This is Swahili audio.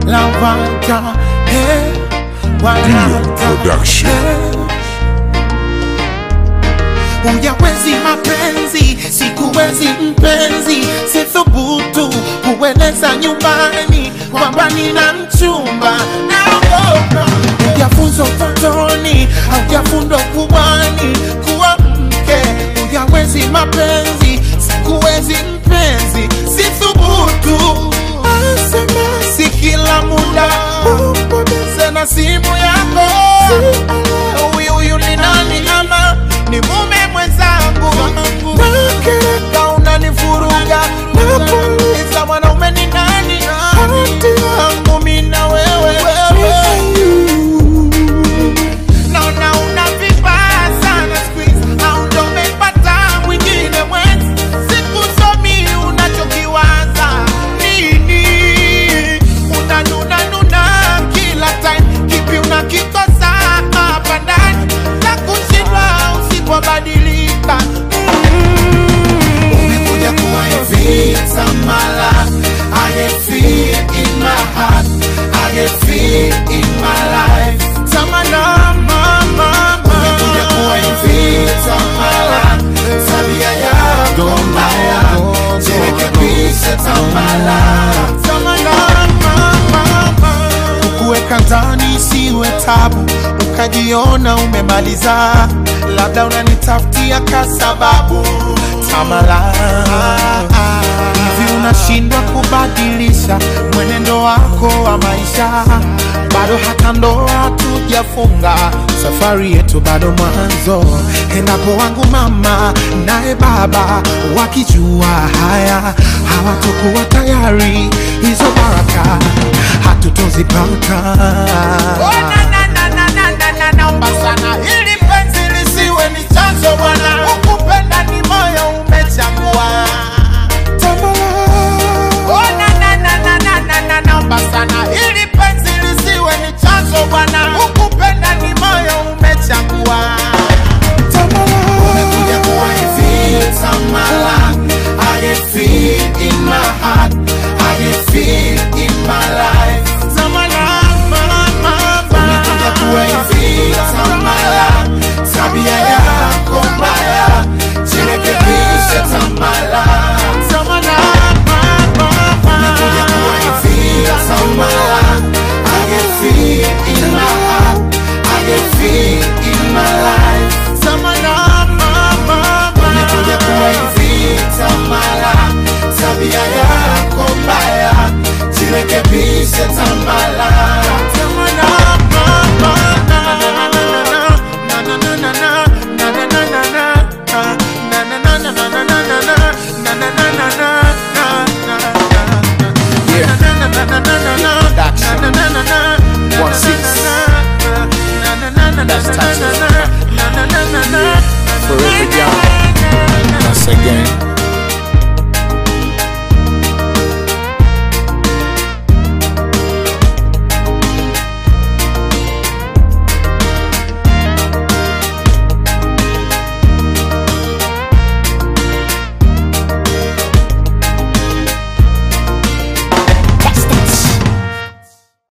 lawata eh, Dio walata Production. eh. Uyawezi mapenzi, sikuwezi mpenzi, sithubutu kueleza nyumbani kwamba nina mchumba. Naogopa ujafunzwa utotoni, haujafundwa kubwani kuwa mke. Uyawezi mapenzi, sikuwezi mpenzi, sithubutu si kila muda upoteze na simu yako. Huyu huyu ni nani ama ni mume mwenzangu? Nakereka unanifuruga, nakuuliza mwanaume ni nani? Hati yangu mimi na wewe naona una vibaya sana siku hizi, au ndo umepata mwingine mwenzi? Sikusomi unachokiwaza nini, unanunanuna kila time, kipi unakikosa hapa ndani na kushindwa usipobadilika? Umekuja kuwa hivi Samala, I get feel in my heart, I get feel in my life. Samala, mama, umekuja kuwa hivi Samala, tabia yako mbaya, jirekebishe Samala. Samala, mama, kukuweka ndani isiwe tabu, ukajiona umemaliza, labda unanitafutia kasababu. Tamala, hivi unashindwa kubadilisha mwenendo wako wa maisha? Bado hata ndoa hatujafunga, safari yetu bado mwanzo. Endapo wangu mama naye baba wakijua haya, hawatokuwa tayari, hizo baraka hatutozipata. Naomba sana hili penzi lisiwe ni chanzo bwana,